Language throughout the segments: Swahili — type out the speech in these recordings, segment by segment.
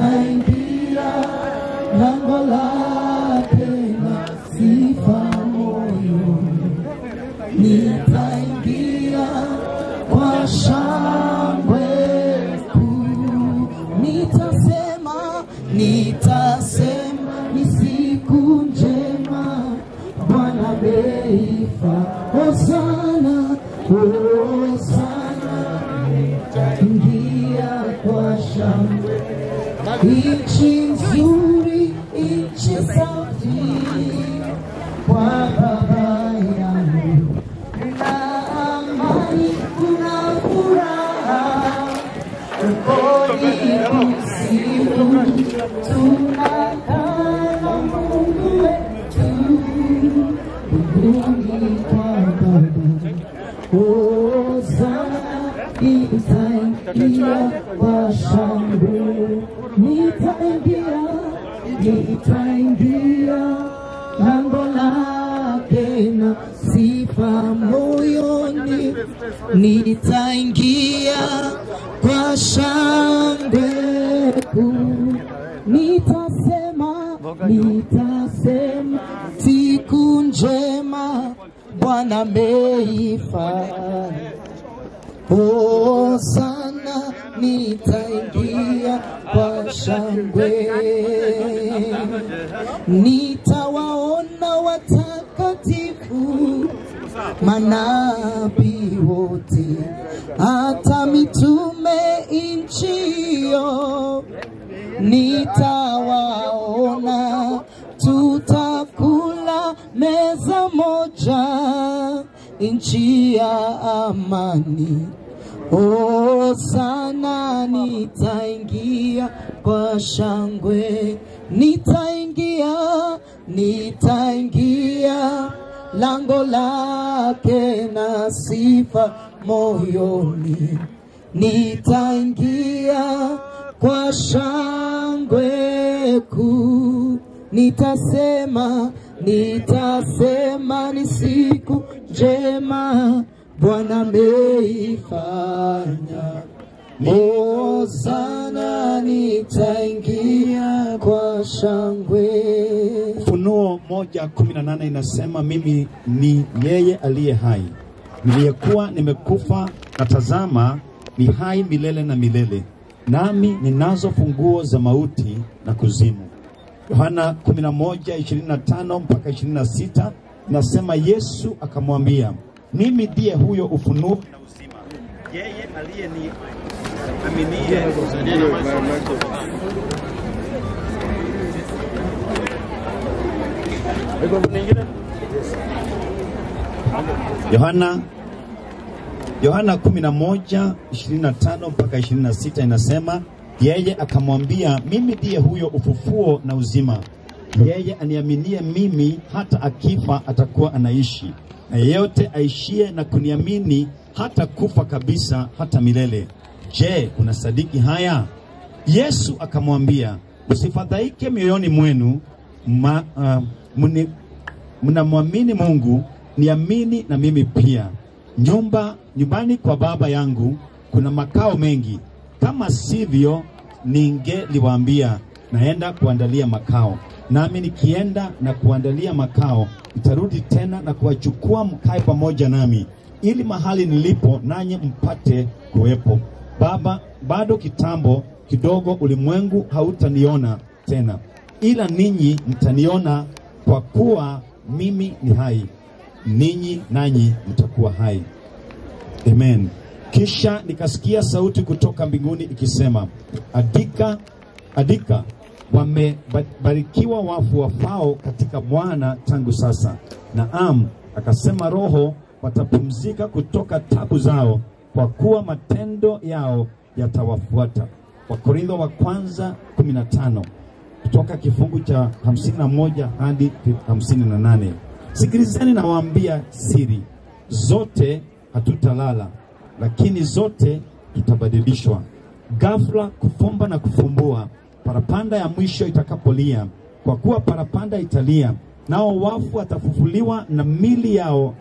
nitaingia lango lake na sifa moyoni, nitaingia kwa shangwe kuu, nitasema, nitasema ni siku njema, Bwana ameifa. Hosana, hosana, nitaingia kwa shangwe nchi nzuri, nchi safi kwa baba yangu, kuna amani, kuna furaha ukoni kusifu, tunakaa na Mungu wetu mbinguni kwa baba Hosana, nitaingia kwa shangwe, nitaingia, nitaingia lango lake na sifa moyoni, nitaingia kwa shangwe kuu, nitasema, nitasema siku njema Bwana ameifanya. Hosana, nitaingia kwa shangwe, nitawaona watakatifu manabii wote, hata mitume nchio nitawaona, tutakula meza moja, nchi ya amani. O sana, nitaingia kwa shangwe, nitaingia, nitaingia lango lake na sifa moyoni, nitaingia kwa shangwe kuu, nitasema, nitasema ni siku njema Bwana ameifanya. O sana, nitaingia kwa shangwe. Ufunuo moja kumi na nane inasema mimi ni yeye aliye hai, niliyekuwa nimekufa, na tazama ni hai milele na milele, nami ninazo funguo za mauti na kuzimu. Yohana 11:25 mpaka 26 inasema Yesu akamwambia, mimi ndiye huyo ufunuo na uzima, yeye aliye ni aminie Yohana Yohana 11 25 mpaka 26 inasema yeye akamwambia, mimi ndiye huyo ufufuo na uzima. Yeye aniaminie mimi, hata akifa atakuwa anaishi, na yeyote aishie na kuniamini hata kufa kabisa hata milele. Je, unasadiki haya? Yesu akamwambia, usifadhaike mioyoni mwenu, ma, uh, mni- mnamwamini Mungu, niamini na mimi pia. Nyumba nyumbani kwa Baba yangu kuna makao mengi, kama sivyo ningeliwaambia, naenda kuandalia makao. Nami nikienda na kuandalia makao, nitarudi tena na kuwachukua mkae pamoja nami, ili mahali nilipo nanyi mpate kuwepo. Baba, bado kitambo kidogo, ulimwengu hautaniona tena, ila ninyi mtaniona, kwa kuwa mimi ni hai, ninyi nanyi mtakuwa hai. Amen. Kisha nikasikia sauti kutoka mbinguni ikisema, andika, andika, wamebarikiwa wafu wafao katika Bwana tangu sasa. Naam, akasema Roho, watapumzika kutoka tabu zao, kwa kuwa matendo yao yatawafuata. Wakorintho wa kwanza 15 kutoka kifungu cha 51 hadi 58. Sikilizeni, nawaambia siri, zote hatutalala, lakini zote tutabadilishwa ghafla, kufumba na kufumbua, parapanda ya mwisho itakapolia. Kwa kuwa parapanda italia, nao wafu watafufuliwa na mili yao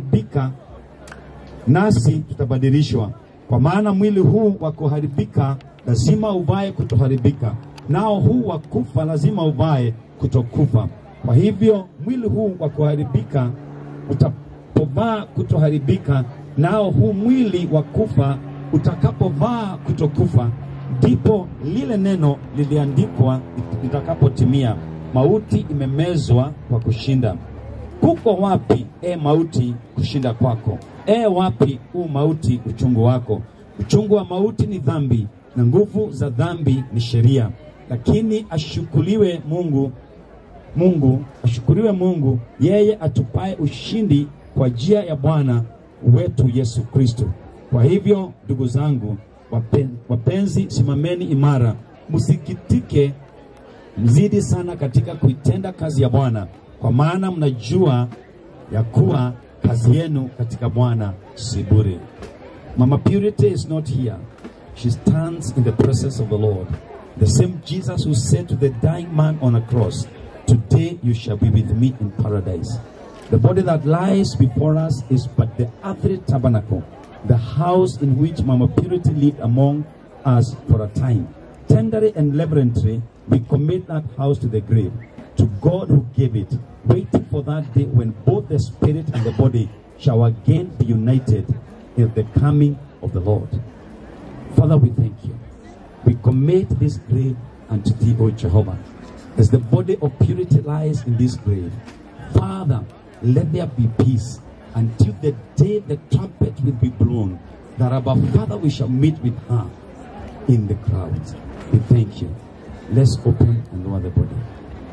isiyoharibika, nasi tutabadilishwa. Kwa maana mwili huu wa kuharibika lazima uvae kutoharibika, nao huu wa kufa lazima uvae kutokufa. Kwa hivyo mwili huu wa kuharibika utapovaa kutoharibika, nao huu mwili wa kufa utakapovaa kutokufa, ndipo lile neno liliandikwa litakapotimia, mauti imemezwa kwa kushinda. Kuko wapi e mauti kushinda kwako? E wapi u mauti uchungu wako? Uchungu wa mauti ni dhambi, na nguvu za dhambi ni sheria. Lakini ashukuriwe Mungu Mungu ashukuriwe Mungu, yeye atupaye ushindi kwa njia ya Bwana wetu Yesu Kristo. Kwa hivyo ndugu zangu wapen, wapenzi, simameni imara, msikitike, mzidi sana katika kuitenda kazi ya Bwana, kwa maana mnajua ya kuwa kazi yenu katika Bwana si bure. Mama Purity is not here. She stands in the presence of the Lord. The same Jesus who said to the dying man on a cross, Today you shall be with me in paradise. The body that lies before us is but the earthly tabernacle, the house in which Mama Purity lived among us for a time. Tenderly and reverently, we commit that house to the grave, to God who gave it, waiting for that day when both the spirit and the body shall again be united in the coming of the Lord. Father, we thank you. We commit this grave unto thee, O Jehovah. As the body of purity lies in this grave, Father, let there be peace until the day the trumpet will be blown. That our Father, we shall meet with her in the crowds. We thank you. Let's open and lower the body.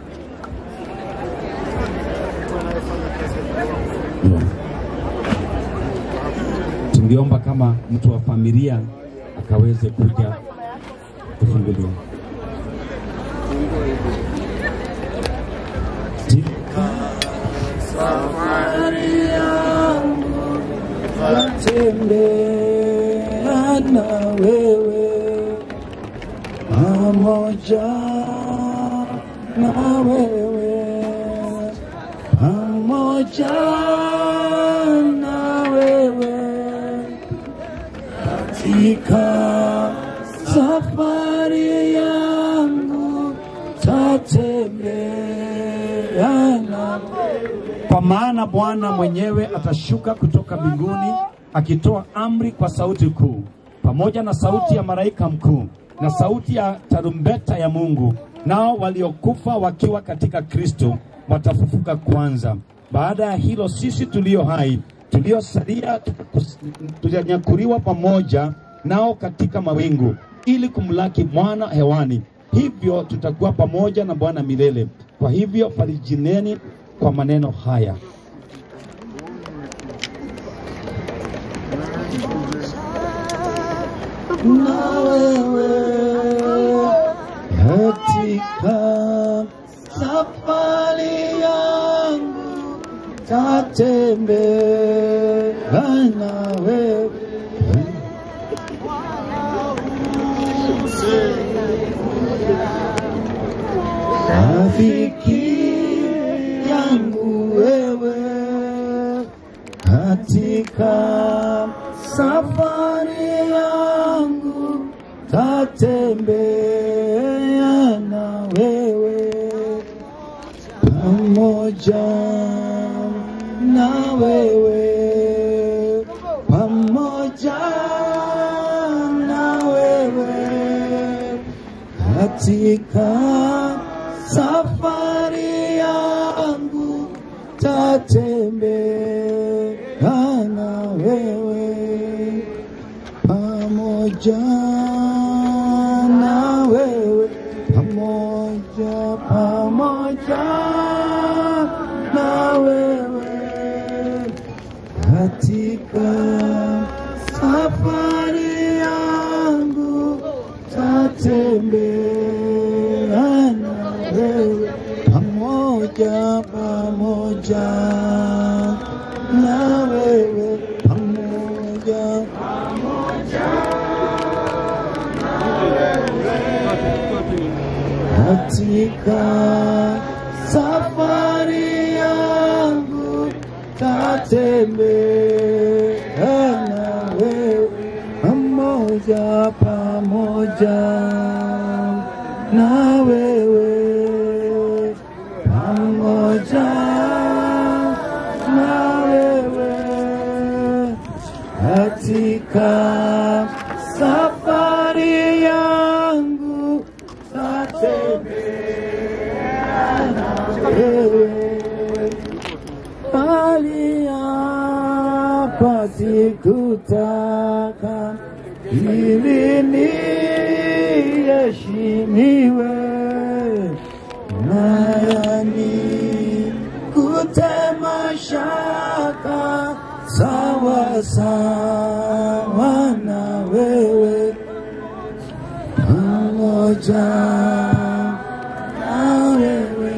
Yeah. Tungeomba kama mtu wa familia akaweze kuja kufunguliwa. Katika safari yangu natembea na wewe pamoja na wewe pamoja na wewe katika safari yangu tatembea na Kwa maana Bwana mwenyewe atashuka kutoka mbinguni akitoa amri kwa sauti kuu, pamoja na sauti ya malaika mkuu na sauti ya tarumbeta ya Mungu. Nao waliokufa wakiwa katika Kristo watafufuka kwanza. Baada ya hilo, sisi tulio hai tuliosalia tukus- tutanyakuliwa pamoja nao katika mawingu ili kumlaki Bwana hewani. Hivyo tutakuwa pamoja na Bwana milele. Kwa hivyo farijineni kwa maneno haya. na wewe katika safari yangu tatembea na wewe rafiki yangu wewe katika safari yangu tatembea na wewe pamoja na wewe pamoja na wewe katika safari yangu tatembea na wewe pamoja na wewe pamoja pamoja na wewe katika safari yangu tatembea na wewe pamoja pamoja na wewe pamoja katika safari yangu tatembea na wewe pamoja pamoja pamoja na wewe, pamoja na wewe katika safari yangu tatembea na wewe bali hapa sikutaka ili niheshimiwe nayani kutema shaka sawa sawa na wewe pamoja na wewe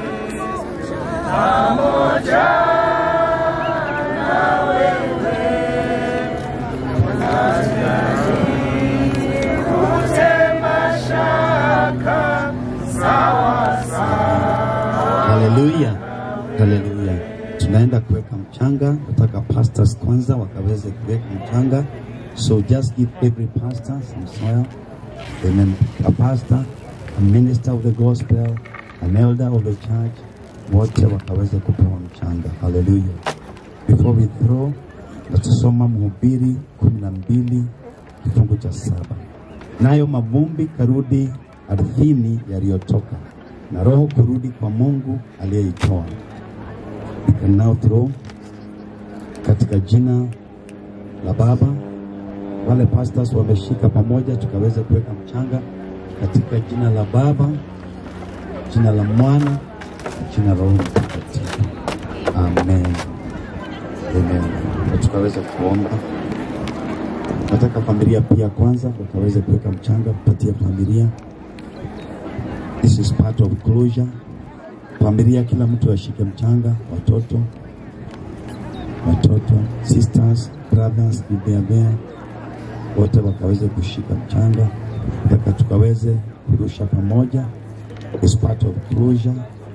Haleluya, haleluya. Tunaenda kuweka mchanga, nataka pastors kwanza wakaweze kuweka mchanga, so just give every pastor some soil. Amen. A pastor, a minister of the gospel, an elder of the church, wote wakaweze kupewa mchanga. Haleluya. Before we throw, natusoma Mhubiri kumi na mbili kifungu cha saba nayo mavumbi karudi ardhini yaliyotoka na roho kurudi kwa Mungu aliyeitoa. We can now throw katika jina la Baba. Wale pastors wameshika pamoja, tukaweza kuweka mchanga katika jina la Baba, jina la Mwana, na jina la Roho Mtakatifu. Amen, amen. Na tukaweza kuomba. Nataka familia pia kwanza wakaweze kuweka mchanga, kupatia familia This is part of closure. Familia, kila mtu ashike mchanga, watoto, watoto, sisters, brothers, if they are there, wote wakaweze kushika mchanga mpaka tukaweze kurusha pamoja. Is part of closure.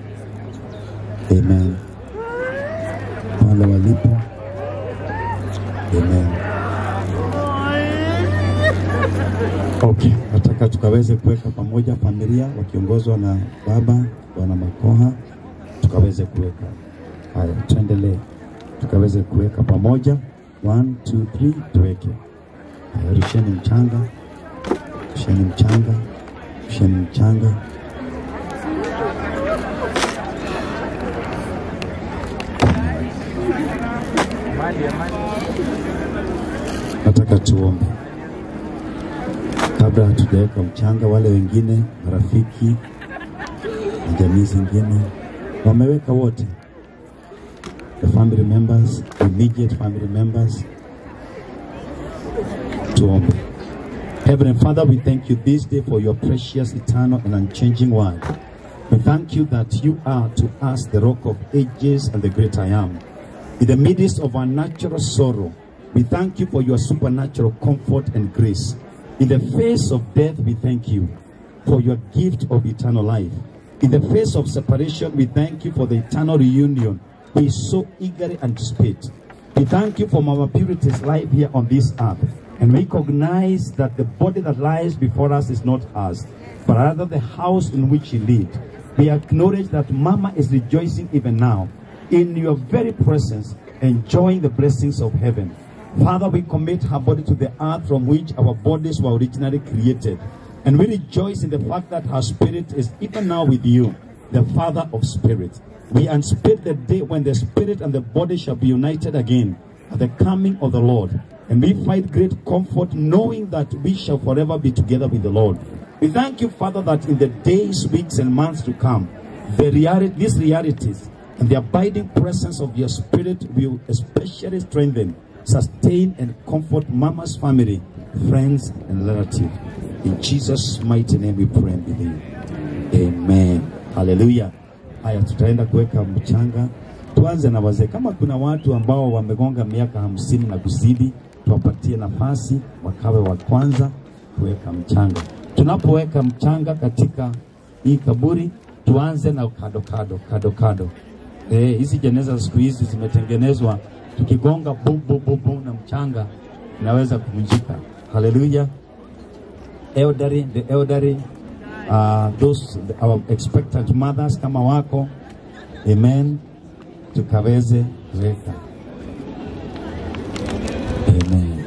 Amen. Pale walipo. Amen. Okay, nataka tukaweze kuweka pamoja familia wakiongozwa na baba bwana Makoha, tukaweze kuweka haya. Tuendelee, tukaweze kuweka pamoja. One, two, three, tuweke haya. Rusheni mchanga, rusheni mchanga, rusheni mchanga. Nataka tuombe kabla hatujaweka mchanga. Wale wengine marafiki na jamii zingine wameweka wote, the family members, immediate family members. Tuombe. Heavenly Father, we thank you this day for your precious, eternal, and unchanging word. We thank you that you are to us the rock of ages and the great I am. In the midst of our natural sorrow, we thank you for your supernatural comfort and grace. In the face of death, we thank you for your gift of eternal life. In the face of separation, we thank you for the eternal reunion we so eagerly anticipate. We thank you for Mama Purity's life here on this earth and recognize that the body that lies before us is not ours, but rather the house in which she lived. We acknowledge that Mama is rejoicing even now in your very presence, enjoying the blessings of heaven. Father, we commit her body to the earth from which our bodies were originally created. And we rejoice in the fact that her spirit is even now with you, the Father of spirits. We anticipate the day when the spirit and the body shall be united again at the coming of the Lord. And we find great comfort knowing that we shall forever be together with the Lord. We thank you, Father, that in the days, weeks, and months to come, the reality, these realities and the abiding presence of your spirit will especially strengthen, sustain, and comfort Mama's family, friends, and relatives. In Jesus' mighty name we pray and believe. Amen. Hallelujah. Haya, tutaenda kuweka mchanga. Tuanze na wazee. Kama kuna watu ambao wamegonga miaka hamsini na kuzidi, tuwapatie nafasi wakawe wa kwanza kuweka mchanga. Tunapoweka mchanga katika hii kaburi, tuanze na kado kado kado kado. Eh, hizi jeneza siku hizi zimetengenezwa, tukigonga bu bu bu bu na mchanga inaweza kuvunjika. Haleluya. elderly, the elderly, uh, those our expectant mothers kama wako, amen, tukaweze kuweka amen.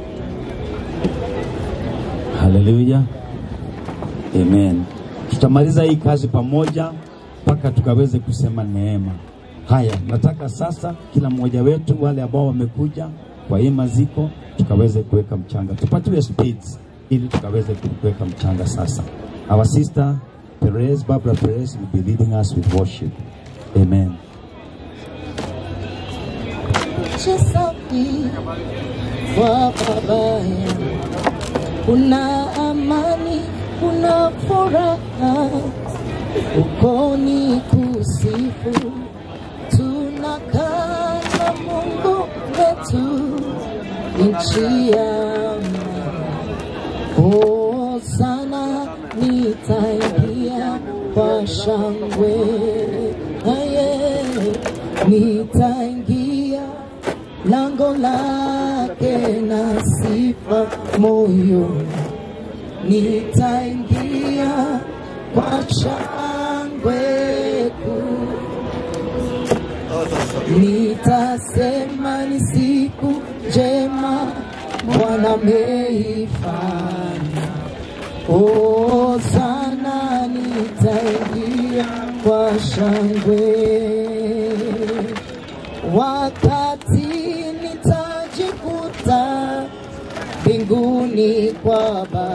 Haleluya, amen. Tutamaliza hii kazi pamoja mpaka tukaweze kusema neema. Haya, nataka sasa kila mmoja wetu, wale ambao wamekuja kwa hii maziko, tukaweze kuweka mchanga, tupatiwe speeds ili tukaweze kuweka mchanga sasa. Our sister Perez, Barbara Perez will be leading us with worship. Amen. Nchi safi kwa babaya, kuna amani, kuna furaha, uko ni kusifu, tunakaa na Mungu wetu, nchi ya amani. Oh, sana nitaingia kwa shangwe, aye, nitaingia lango lake na sifa moyoni, nitaingia kwa shangwe kuu nitasema ni siku njema Bwana ameifanya. Oh, sana nitaingia kwa shangwe wakati nitajikuta mbinguni kwa Baba,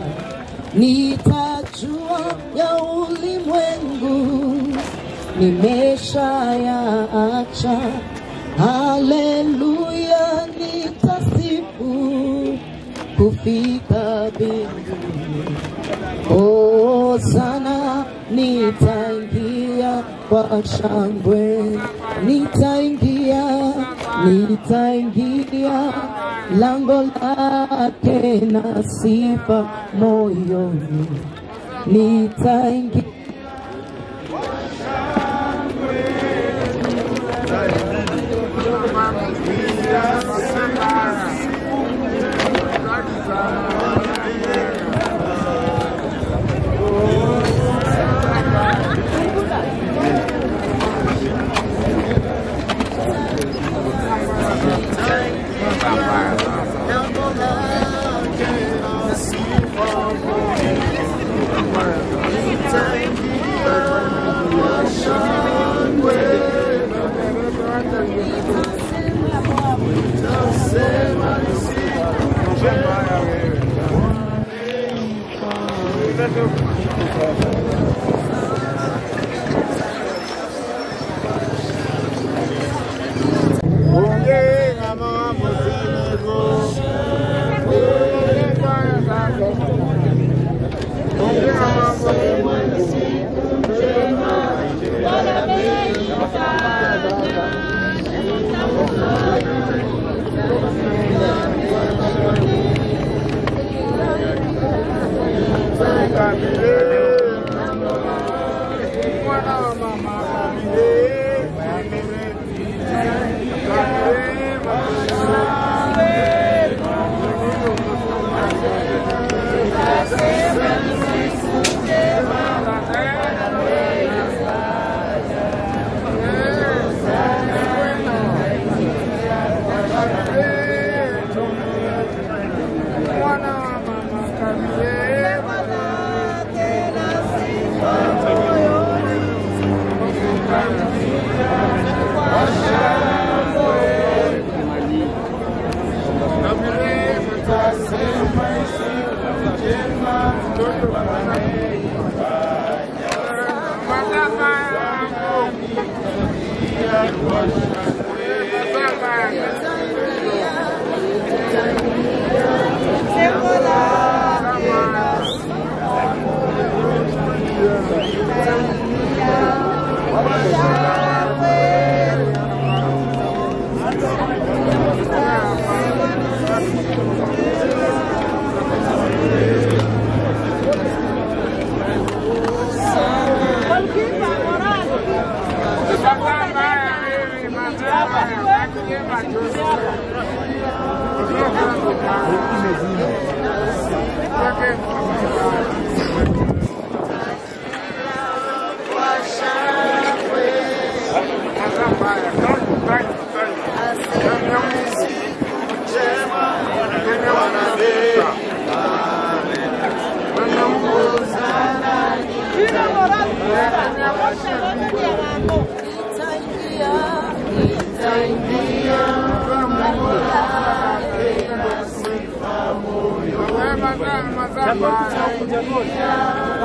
nitajua ya ulimwengu nimeshayaacha. Haleluya, nitasifu kufika mbinguni. Oh, sana nitaingia kwa shangwe, nitaingia, nitaingia lango lake na sifa moyoni, nitaingia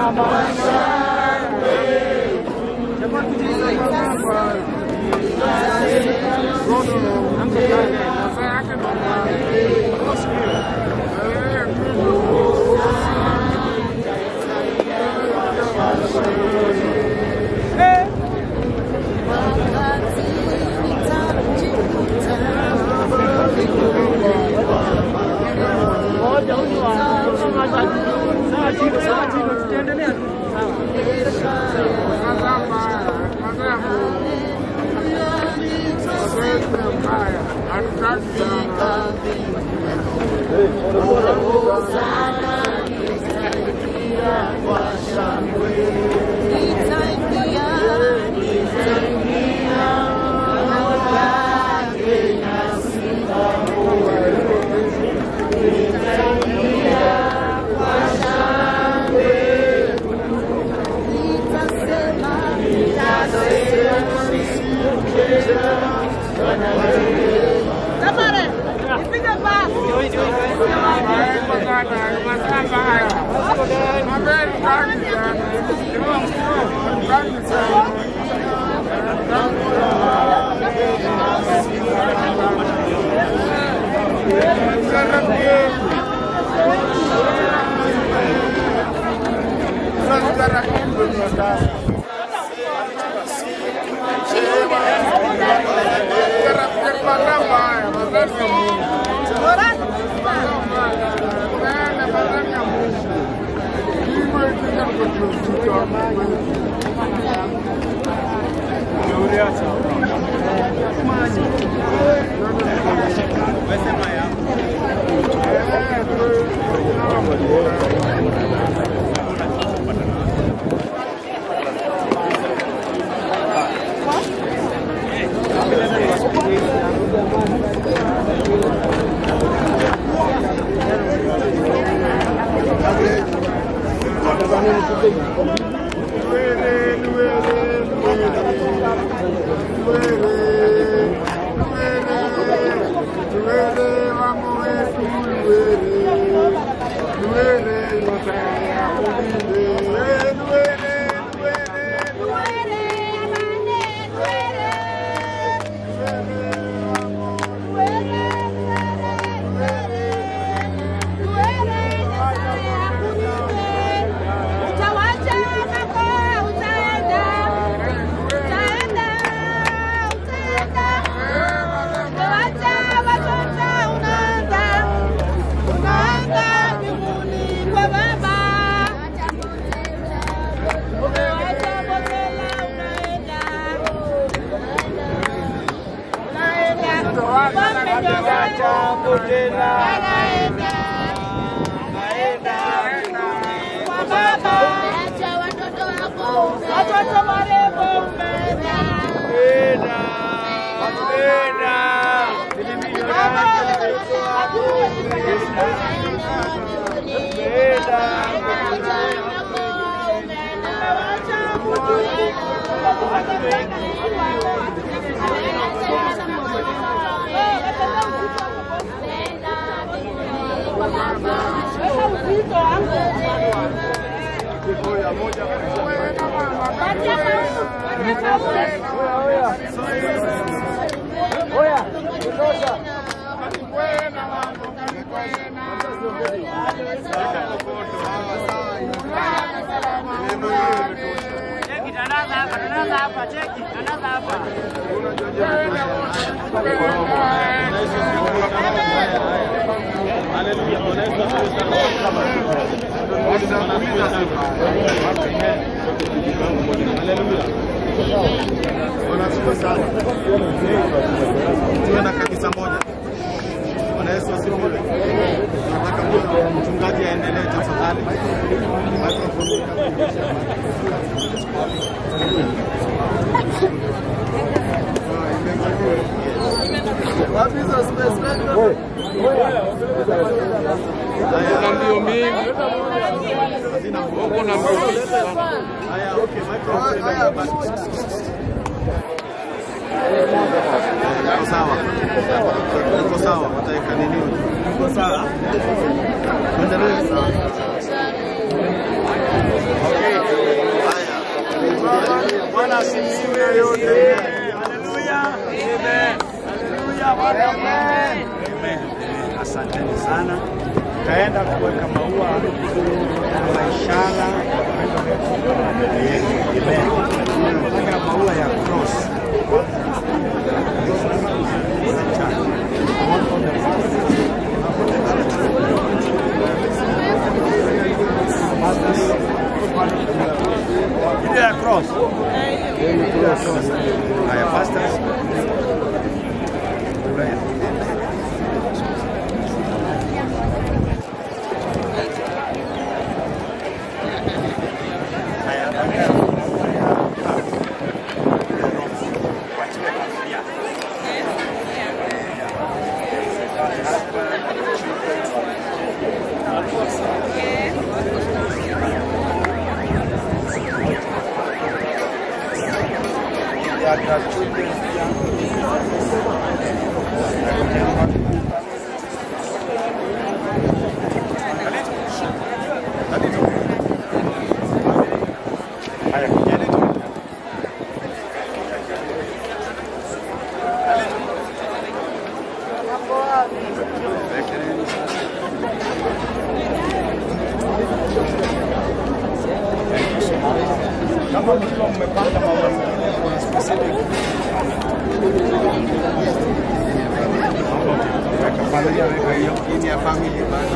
Watoto marembo umeenda. Cheki tandaza hapa, tandaza hapa, cheki, tandaza hapa. Wanashukuru sana. Tuwe na kanisa moja. Bwana Yesu asifiwe. Nataka mtu- mchungaji aendelee tafadhali. Microphone ikabidisha. Ah, imekabidhiwa. Wapi hizo space? Haya, ndio mingi. Hazina huko na Haya, okay, microphone imebaki. Iko sawa, iko sawa, wataweka nini? Iko sawa, tuendelee. Okay. asifiwe. Haleluya. Haleluya. Bwana Amen. Amen. Asanteni sana. Taenda kuweka maua kwa ishara Amen. Tunataka maua ya cross. Ile ya cross. Ile ya cross. Haya, pastors. Haya, kujeni tu. Kama mkiwa mmepanda maua mengine kuna specific weka familia, weka hiyo ini ya family bana.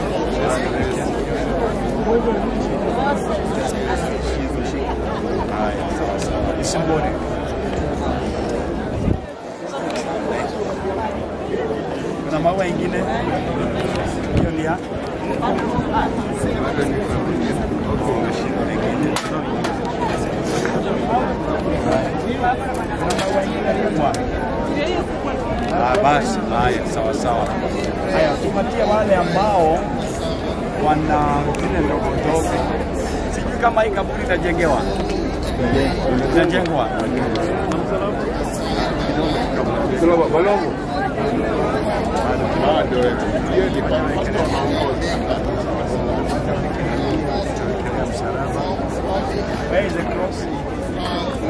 Haya, sawa sawa. Isimbone. Kuna maua ingine hiyo ni ya Ah, basi haya, sawa sawa. Haya, tupatie wale ambao wana zile ndogo ndogo. Sijui kama hii kaburi itajengewa, itajengwa Where is the cross?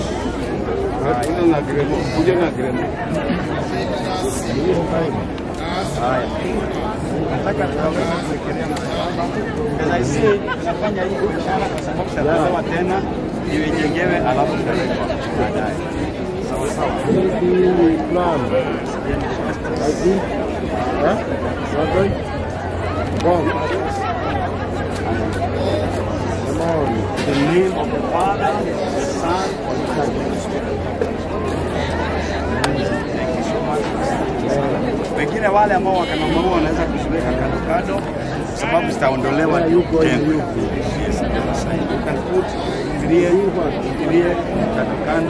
Haya. Nataka tukaweza kuwekelea msalaba. As I say, tunafanya hii ishara kwa sababu tutapewa tena iwe ijengewe alafu tutawekwa baadaye. Sawa sawa. The name of the Father, the Son, and the Holy Spirit. Thank you so much. Wengine wale ambao wakana maua wanaweza kuziweka kando kando, kwa sababu zitaondolewa tena. Yes, you can put fikirie, fikirie kando kando.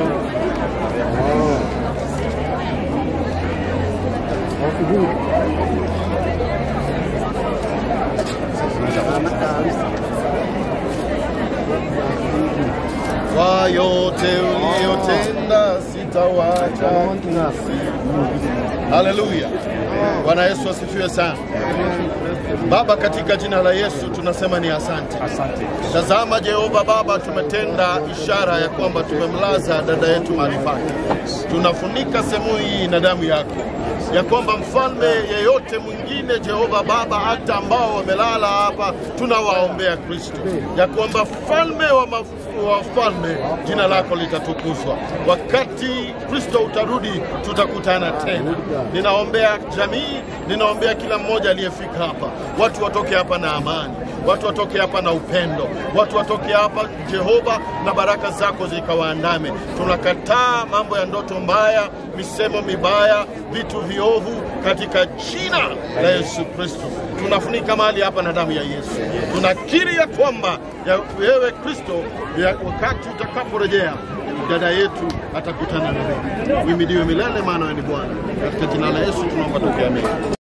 Kwa yote uliyotenda sitawacha. Haleluya. Bwana Yesu asifiwe sana. Baba, katika jina la Yesu tunasema ni asante. Asante. Tazama Jehova Baba, tumetenda ishara ya kwamba tumemlaza dada yetu mahali pake. Tunafunika sehemu hii na damu yako, ya kwamba mfalme yeyote mwingine Jehova Baba, hata ambao wamelala hapa, tunawaombea Kristo, ya kwamba mfalme wa maf- wa falme, jina lako litatukuzwa. Wakati Kristo utarudi, tutakutana tena. Ninaombea jamii, ninaombea kila mmoja aliyefika hapa, watu watoke hapa na amani watu watoke hapa na upendo, watu watoke hapa Jehova, na baraka zako zikawaandame. Tunakataa mambo ya ndoto mbaya, misemo mibaya, vitu viovu katika jina la Yesu Kristo. Tunafunika mahali hapa na damu ya Yesu. Tunakiri ya kwamba ya wewe Kristo, ya wakati utakaporejea dada yetu atakutana na wewe. Uhimidiwe milele, maana wewe ni Bwana. Katika jina la Yesu tunaomba tukiamini.